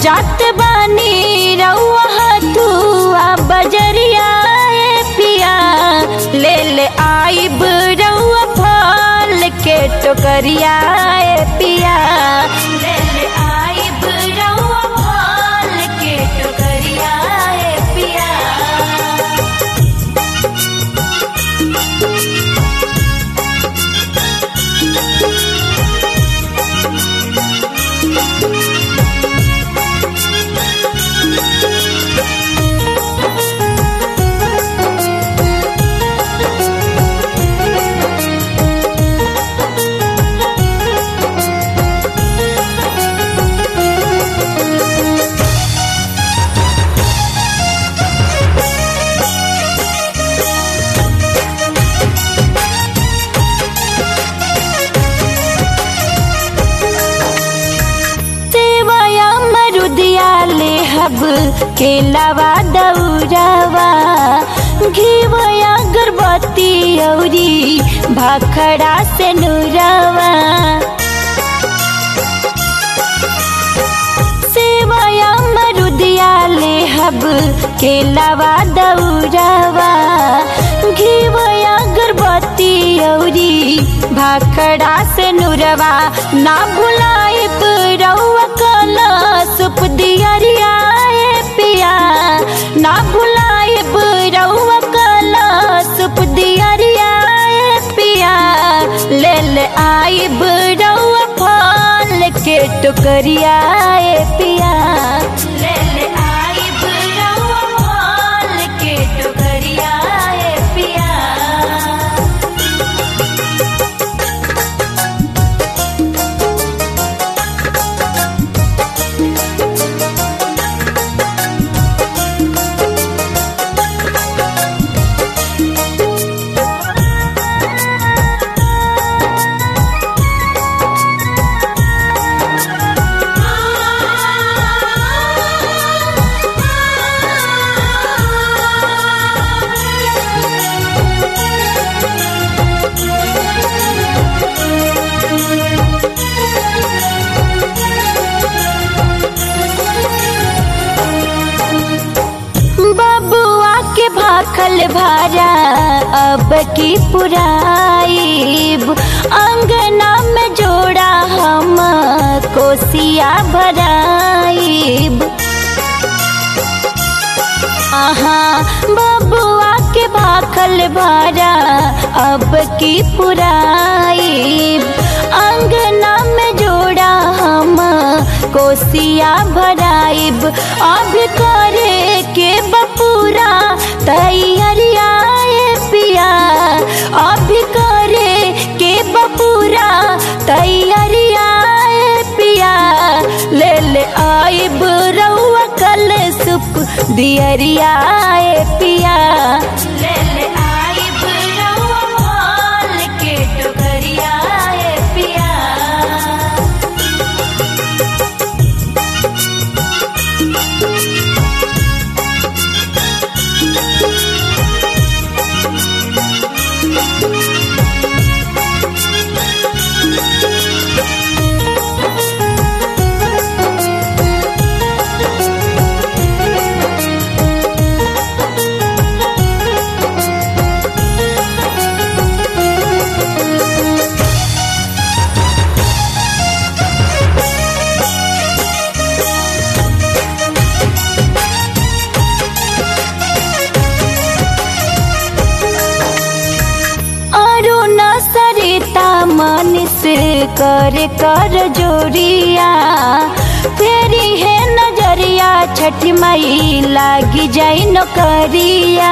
जात बानी रउआ तुआ बजरिया ए पिया ले ले आइब रउआ फल के टोकरिया ए पिया ले ले आइब रउआ फल के टोकरिया ए पिया सेवया मरुदिया ले हब केलावा दौरावा घीवया गर्भवती औरी भाखड़ा से नुरावा सेवया मरुदिया ले हब केलावा दौरावा घीवया गर्भवती औरी भाखड़ा से नुरवा ना भुलाए रउआ कला सुप दियरिया ए पिया ना भुलाए रउआ कला सुप दियरिया ए पिया ले ले आइब रउआ फल के टोकरिया ए पिया ले ले आइब रउआ फल के टोकरिया ए पिया बबुआ के भाखल भारा अब की पुराइब अंगना में जोड़ा हम कोसिया भराइब आहा बबुआ के भाखल भारा अब की पुराइब अंगना में जोड़ा हम कोसिया भराइब अब करे के बपूरा तैयारिया ए पिया अब करे के बपूरा तैयारिया ए पिया ले ले आइब रउआ कल सुप दियरिया ए पिया ले ले आइब रउआ फल के टोकरिया ए पिया अरुण सरिता मन से कर कर जोरिया फेरी है नजरिया छठी मई लागी जाई नौकरिया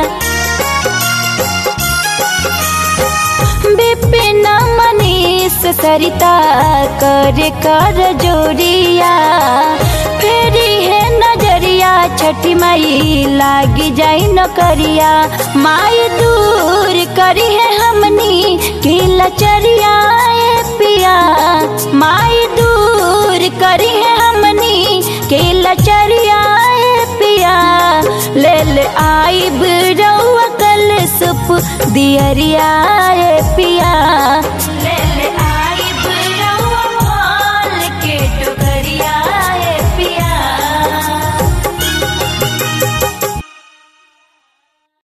बिपिन मनीष सरिता कर कर जोरिया फेरी है नजरिया छठी मई लागी जाई नौकरिया माई दूर करी है हमनी की लचरिया ए पिया माई दूर करी है हमनी की लचरिया ए पिया ले ले आइब रउआ कल सुप दियरिया ए पिया